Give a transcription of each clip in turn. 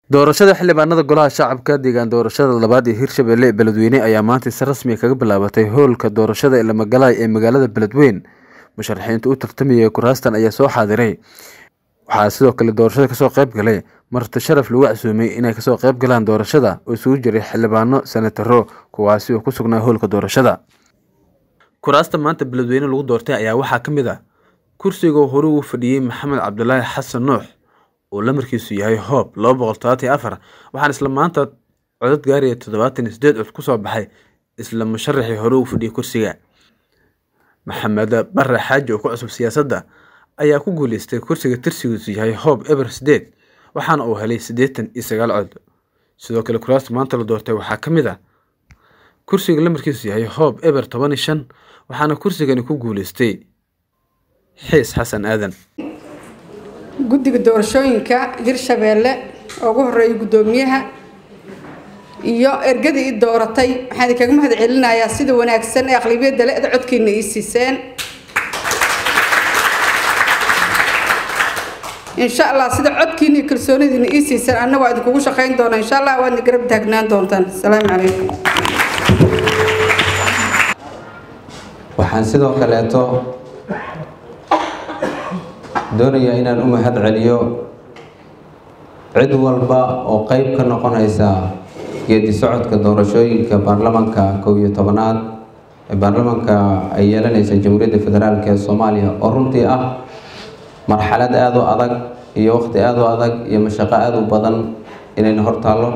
doorashada xildhibaanada golaha shacabka deegaan doorashada labaad ee hirshabelle ee beledweyne ayaa maanta si rasmi kaga bilaabatay howlka doorashada lamagalaay ee magaalada beledweyne musharaxiinta u tartamayay kuraastan ayaa soo xaadiray waxaa sidoo kale doorashada kasoo qayb galay marti sharaf lagu casuumay inay kasoo qayb galaan doorashada oo isugu jiray xildhibaano senataro kuwaasi oo ku sugnaa howlka doorashada kuraasta maanta beledweyne lagu doortay ayaa waxaa ka mid ah kursiga hore uu fadhiyey maxamed cabdulaahi xasan nuux oo lamarkiisu yahay hoob laba boqol todobaatan iyo afar waxaana isla maanta codad gaaraya toddobaatan iyo sideed cod kusoo baxay isla musharaxii hore uu fadhiyey kursiga maxamed bare xaaji oo ku cusub siyaasadda ayaa ku guuleystay kursiga tirsigiisu yahay hoob eber sideed waxaana uu helay siddeetan iyo sagaal cod sidoo kale kuraasta maanta la doortay waxaa ka mid ah kursiga lamarkiisu yahay hoob eber toban iyo shan waxaana kursigani ku guuleystay xiis xasan aadan guddiga doorashooyinka hirshabeelle oo ugu horeeyay guddoomiyaha iyo ergadii i dooratay waxaan idinkaga mahad celinayaa sida wanaagsan ee aqlabiyadda le-da codkiina ii siiseen insha allah sida codkiina iyo kalsoonidiina ii siiseen anna waa idinkugu shaqayn doonaa insha allah waadna garab taagnaan doontaan asalaamu calaykum waxaan sidoo kaleeto doonayaa inaan u mahad celiyo cid walba oo qeyb ka noqonaysa geedi socodka doorashooyinka baarlamanka kow iyo tobanaad ee baarlamanka ay yeelanaysa jamhuuriyadda federaalk ee soomaaliya oo runtii ah marxalad aada u adag iyo waqti aada u adag iyo mashaqo aada u badan inayna hortaallo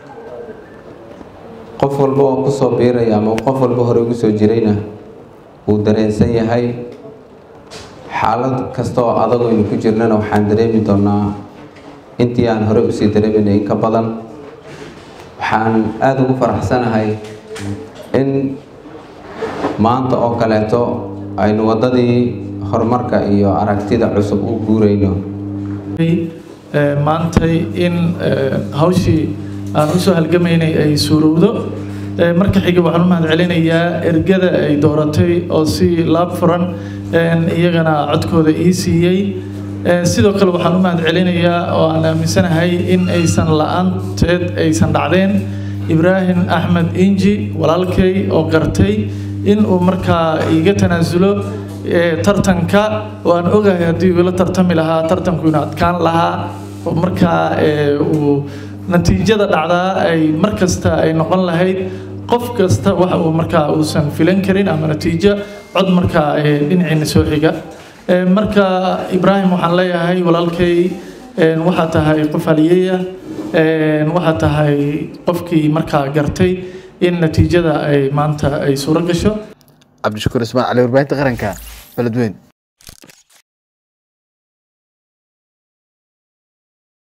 qof walba oo kusoo biiraya ama qof walba hore ugu soo jirayna wuu dareensan yahay xaalad kasta oo adag aynu ku jirnana waxaan dareemi doonaa intii aan hore usii dareeminay in ka badan waxaan aada ugu faraxsanahay in maanta oo kaleeto aynu waddadii horumarka iyo aragtida cusub u guurayno maantay in hawshii aan usoo halgamaynay ay suurowdo marka xiga waxaan u mahad celinayaa ergada ay dooratay oo si laab furan iyagana codkooda ii siiyey sidoo kale waxaan u mahad celinayaa oo aan aaminsanahay in aysan la-aanteed aysan dhacdeen ibraahim axmed inji walaalkay oo gartay in uu markaa iga tanaasulo tartanka oo aan ogahay haddii uu ila tartami lahaa tartanku ina adkaan lahaa oo markaa uu natiijada dhacdaa ay mar kasta ay noqon lahayd qof kasta waxa uu markaa uusan filan karin ama natiijo cod markaa dhinaciina soo xiga marka ibraahim waxaan leeyahay walaalkay waxaa tahay qof haliyaya waxaa tahay qofkii markaa gartay in natiijada ay maanta ay suuro gasho cabdishakuur ismaan cali warbaahinta qaranka beledweyn